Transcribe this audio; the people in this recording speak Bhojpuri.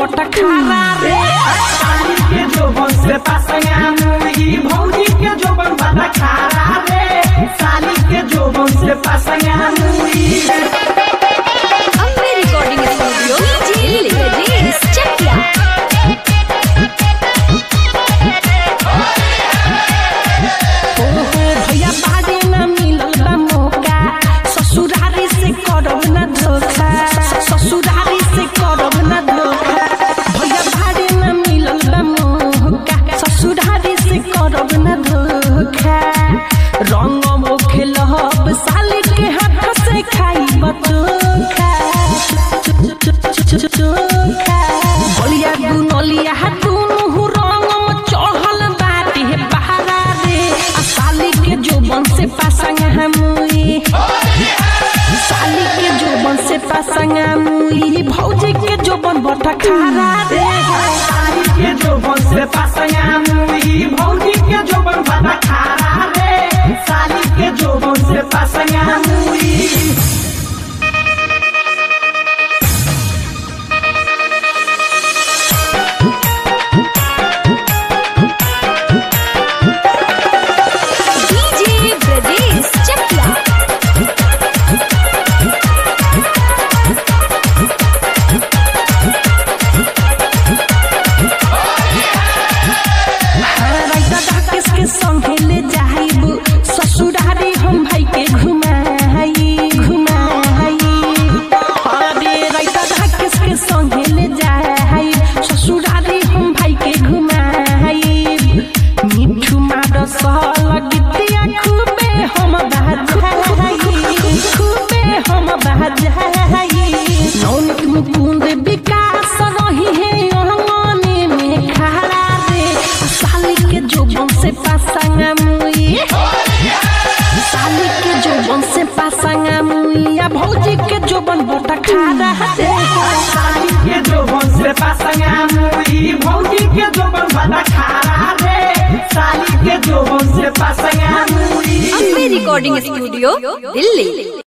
बटा खारा रे साली के जोबन से पासंगा मुई भौजी के जोबन बड़ा खारा रे साली के जोबन से पासंगा मुई अम्बे रिकॉर्डिंग स्टूडियो दिल्ली रेस चकिया ओहो भैया बाजे न मिलल बा मौका ससुरारी से करब न धोखा ससुरारी से करब न धोखा भैया बाजे न मिलल बा मौका ससुरारी से करब न धोखा रंग मोखे लहब साली के हाथ से खाई बचोखा चोखा बलिया दुनलिया दुनु रंग में चढ़ल बाटे बहारा रे आ साली के जोबन से पासंगा मुई साली के जोबन से पासंगा मुई भौजी के जोबन बटा खारा रे साली के जोबन से पासंगा मुई भौजी के जोबन बड़ा खारा रे साली के जोबन से पासंगा मुई डीजे ब्रजेश चकिया राइता डाकेश के संगे ले जाइब ससुरारी हम भाई के घुमाई घुमाई अरे राइता डाकेश के संगे ले जाइब ससुरारी हम भाई के घुमाई मिठू मार सहल गीतिया खूबे हम बाजाई खूबे हम बाजाई नौनिक मुकुंद विकास रही है अंगने में खड़ा रे साली के जोबन से पासंगा मुई साली के जोबन से पासंगा मुई आ भौजी के जोबन बटा खारा रे साली के जोबन से पासंगा मुई भौजी के जोबन बड़ा खारा रे साली के जोबन से पासंगा मुई अम्बे रिकॉर्डिंग स्टूडियो दिल्ली